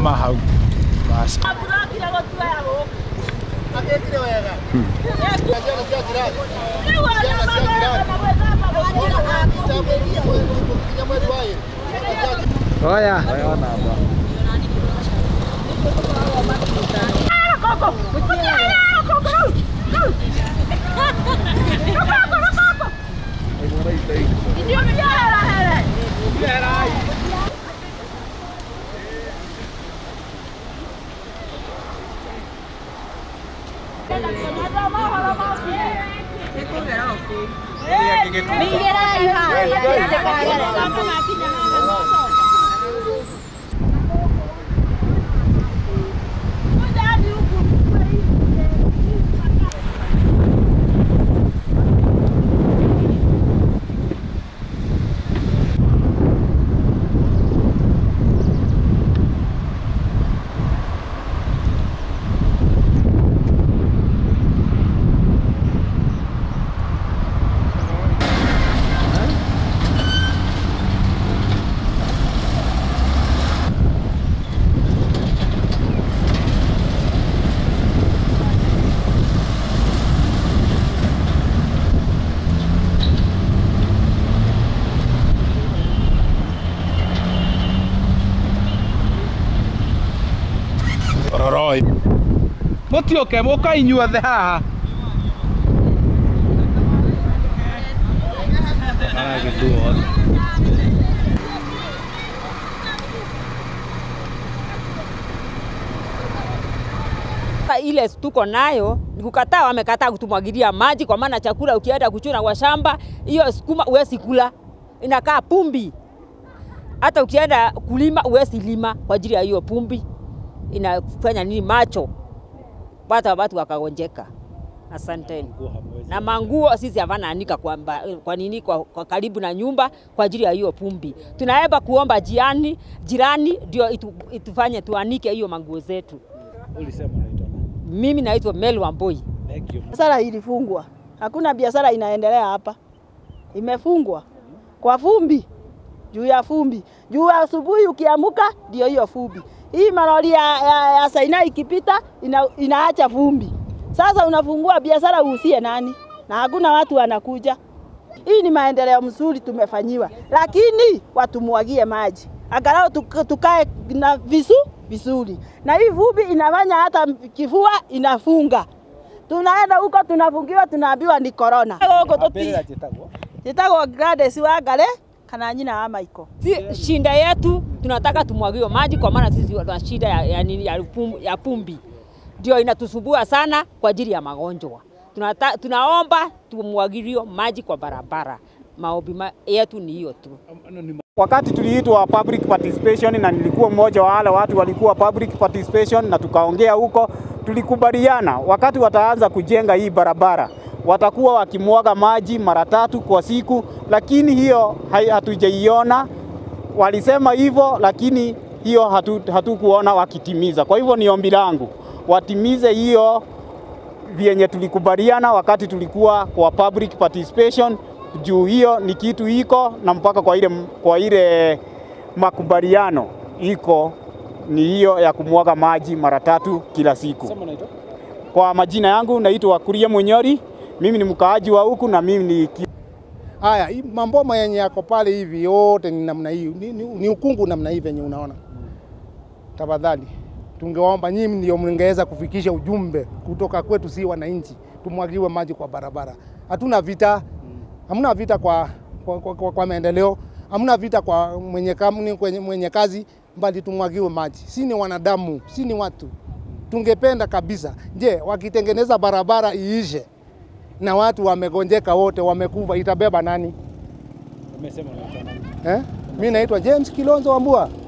Simama hau. Basi. Oya. Roroi. Mũtiũke mũka inyuothe haha. Agĩtuothe. ile tuko nayo ni kukataa, wamekataa kutumwagilia maji, kwa maana chakula ukienda kuchuna kwa shamba, hiyo sukuma huwezi kula, inakaa pumbi. Hata ukienda kulima huwezi lima kwa ajili ya hiyo pumbi, inafanya nini macho, hata watu wakagonjeka. Asanteni. Na manguo sisi havana anika kwa, mba- kwa nini kwa, kwa karibu na nyumba kwa ajili ya hiyo pumbi. Tunaomba kuomba jirani, jirani ndio itu, itufanye tuanike hiyo manguo zetu. Ulisema unaitwa nani? Mimi naitwa Mel Wamboi. Thank you. Biashara ilifungwa, hakuna biashara inaendelea hapa, imefungwa kwa fumbi, juu ya fumbi, juu ya asubuhi ukiamuka ndio hiyo fumbi. Hii malori ya, ya, ya Saina ikipita ina, inaacha fumbi. Sasa unafungua biashara uhusie nani? Na hakuna watu wanakuja. Hii ni maendeleo mzuri tumefanyiwa, lakini watumwagie maji angalau tuk- tukae na visu vizuri, na hii vumbi inafanya hata kifua inafunga tunaenda huko tunafungiwa, tunaambiwa ni corona. Huko tuti Mbere njĩtagwo. jitagwo Gladys Wangare kana nyina wa Maiko. Si shinda yetu tunataka tumwagiwe maji, kwa maana sisi tuna shida ya, ya, nini, ya, pum, ya pumbi ndio inatusumbua sana kwa ajili ya magonjwa. Tunata, tunaomba tumwagiliwe maji kwa barabara. Maombi ma, yetu ni hiyo tu. Wakati tuliitwa public participation na nilikuwa mmoja wa wale watu walikuwa public participation, na tukaongea huko, tulikubaliana wakati wataanza kujenga hii barabara watakuwa wakimwaga maji mara tatu kwa siku, lakini hiyo hai- hatujaiona. Walisema hivyo, lakini hiyo hatu, hatukuona wakitimiza. Kwa hivyo ni ombi langu watimize hiyo vyenye tulikubaliana wakati tulikuwa kwa public participation, juu hiyo ni kitu iko na mpaka kwa ile, kwa ile makubaliano iko ni hiyo ya kumwaga maji mara tatu kila siku. Sema unaitwa? Kwa majina yangu naitwa Kuria Munyori, mimi ni mkaaji wa huku na mimi ni ki- Haya, hii mamboma yenye yako pale hivi yote ni namna hii, ni, ni, ni ukungu namna hii venye unaona. Tafadhali tungeomba nyinyi ndio mngeweza kufikisha ujumbe kutoka kwetu, si wananchi, tumwagiwe maji kwa barabara. Hatuna vita, hamna vita kwa, kwa, kwa, kwa, kwa maendeleo, hamna vita kwa mwenye, kam- kwenye, mwenye kazi, bali tumwagiwe maji. Si ni wanadamu, si ni watu. Tungependa kabisa, je, wakitengeneza barabara iishe na watu wamegonjeka wote, wamekufa, itabeba nani Umesema unaitwa nani? eh? Mi naitwa James Kilonzo Wambua.